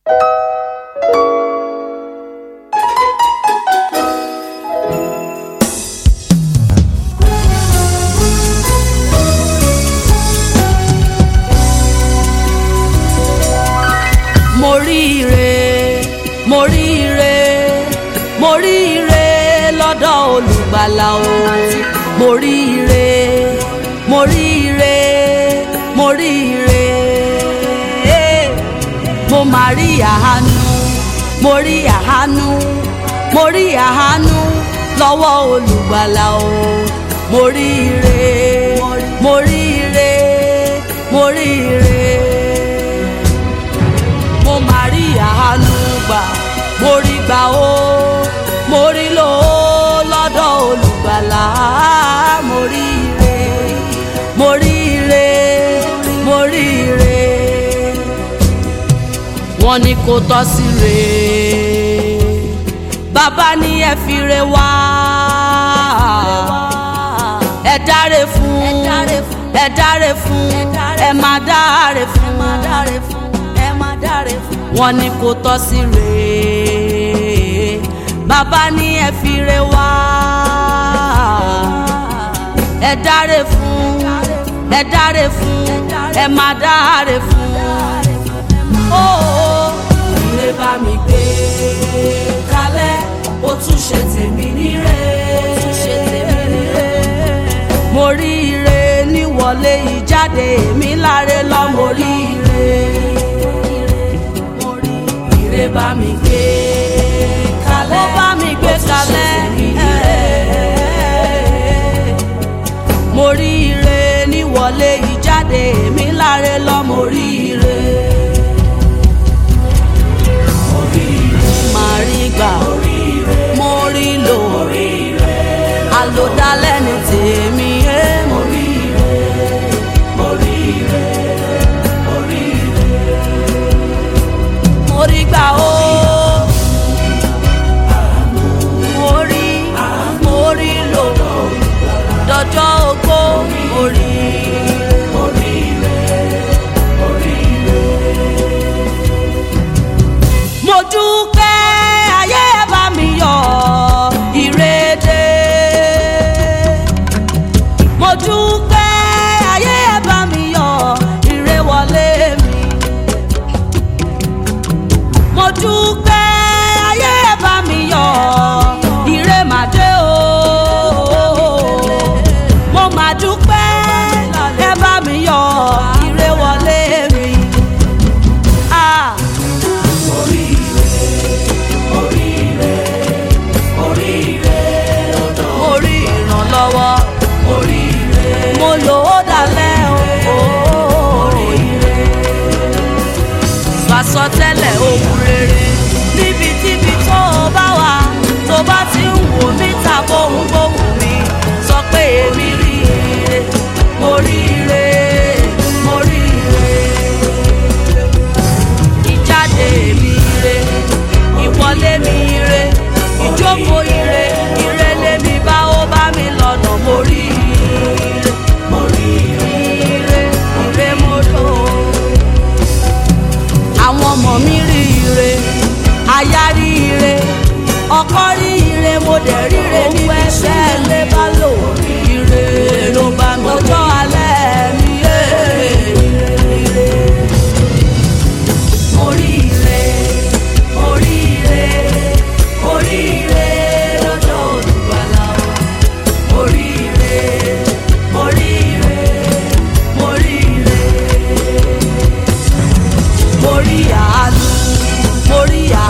mo ríire mo ríire mo ríire lọ́dọ̀ olùgbàlà o mo ríire mo ríire mo ríire mo máa rí àánú mo rí àánú mo rí àánú lọ́wọ́ olùgbàlà o mo ríire mo ríire mo ríire mo máa rí àánú gbà mo rí gbà ó mo rí lò ó lọ́dọ̀ olùgbàlà mo rí ire mo rí ire mo rí ire wọ́n ní kó tọ́ sí re bàbá ní ẹ fi re wá ẹ dáre fún ẹ dáre fún ẹ má dáre fún ẹ má dáre fún wọ́n ní kó tọ́ sí re bàbá ní ẹ fi re wá ẹ dáre fún ẹ dáre fún ẹ má dáre fún ó ire bá mi gbé kalẹ̀ ó tún ṣe tèmi níre mo rí ire níwọlé ìjáde èmi láre lọ mo rí ire ire bá mi gbé kalẹ̀ ó bá mi gbé kalẹ̀ mo rí ire níwọlé ìjáde èmi láre lọ mo rí ire. máa rí gbà mo rí lò àlòdálẹ́ ní tèmi ẹ́ mo rí mo rí gbà ó mo rí mo rí lò dọjọ́ ogbó mo rí mo dúpẹ́ ayé bá mi yọ̀ ìrèdè. mo dúpẹ́ ayé bá mi yọ̀ ìrè wọlé mi. mo dúpẹ́ ayé bá mi yọ̀ ìrè màdé o. mo mà dúpẹ́ ẹ bá mi yọ̀ ìrè wọlé mi. Ah. mo rí ìrànlọ́wọ́ mo lò ó dalẹ̀ o. sàsọtẹ́lẹ̀ ohun rere níbikíbi tó o bá wà tó bá ti ń wò mí ta bóhun bóhun mi sọ pé èmi rí ire mo rí ire mo rí ire ìjáde mi ire ìwọlé mi ire ìjókòó ire ire lèmi bá ó bá mi lọ́nà mo rí ire mo rí ire ire mo lò ó. àwọn ọmọ mi rí ire aya rí ire ọkọ rí ire mo dẹ̀ rí ire níbi iṣẹ́ ilé bá lò ire ló bá mi ọjọ́ alẹ́ mi yé ire oríire oríire oríire lọ́dọ̀ olùgbàlà o oríire oríire oríire mo rí àánú mo rí